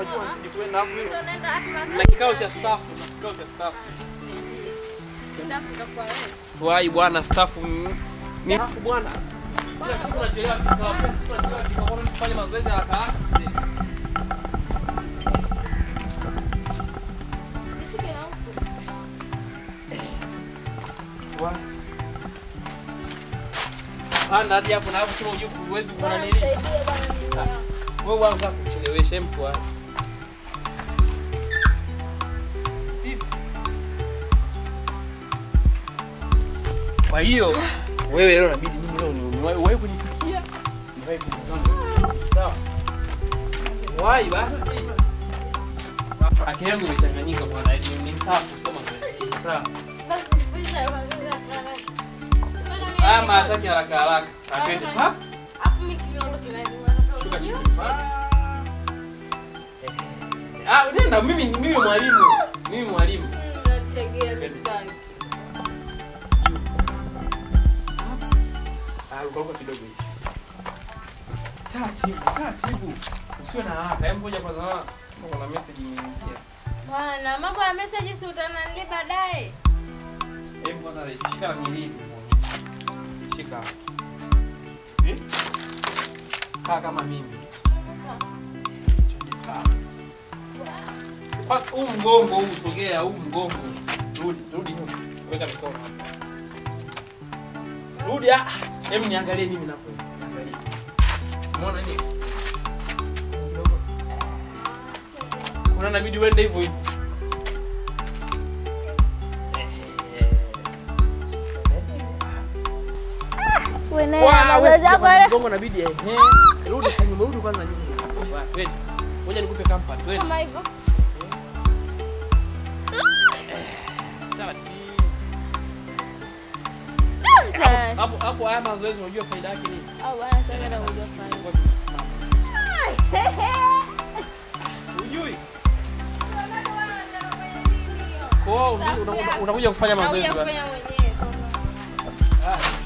unajua ni kweli na hapo Ndio naenda hata na kikao cha staff, na kikao cha staff. Ndafu utakuwa wewe. Wai bwana staff mm, ni hapo bwana. Kila siku unachelewa kikao, kila siku unachelewa kikao, kwa nini tufanye mazoezi haraka haraka? Nishike na huku. Wa- Panda hadi hapo na hapo kama hujui huwezi kuona Bwana nini. nisaidie bwana mimi. Wewe wanza kuchelewesha mtu wa. Vipi? Kwa hiyo wewe leo inabidi mimi leo ni niwahi wewe kunifikia. Niwahi kunizama. Sawa. Wai basi. Akili yangu imechanganyika bwana, ni ni sawa kusoma zoezi. Sawa. Basi nipisha mazoezi ya karate. Haya mataki haraka haraka. Atende pa. Hapo mimi kinyoro kinaniuma. Shuka chini. Pa. Ah, nenda mimi mimi mwalimu. Mimi mwalimu. Nategea mstari. Ah, ukaruka kidogo hivi. Taratibu, taratibu. Usiwe na haraka. Hebu ngoja kwanza naona kama kuna message imeingia. Bwana, mambo ya message si utananili baadaye. Hebu kwanza shika na milini. Shika. Eh? Kaa kama mimi. Kwa huu mgongo huu sogea, huu mgongo. Rudi, rudi nyuma. Weka mikono hapa. Rudi ah. Hebu niangalie mimi napo. Niangalie. Umeona nini? Kidogo. Kuna inabidi uende hivyo hivyo. Wewe naye mazoezi yako yale. Mgongo inabidi ehe. Rudi kwa nyuma, rudi kwanza nyuma. Wa, Twende. Ngoja nikupe kampa, twende. Kama hivyo. Taratibu. Tayari. Hapo hapo haya mazoezi unajua faida yake nini? Au bwana sasa ndio unajua fanya. Kwa tunasimama. Hujui? Kwa hiyo unakuja- unakuja kufanya mazoezi Nauja bwana. kufanya mwenyewe. Ah,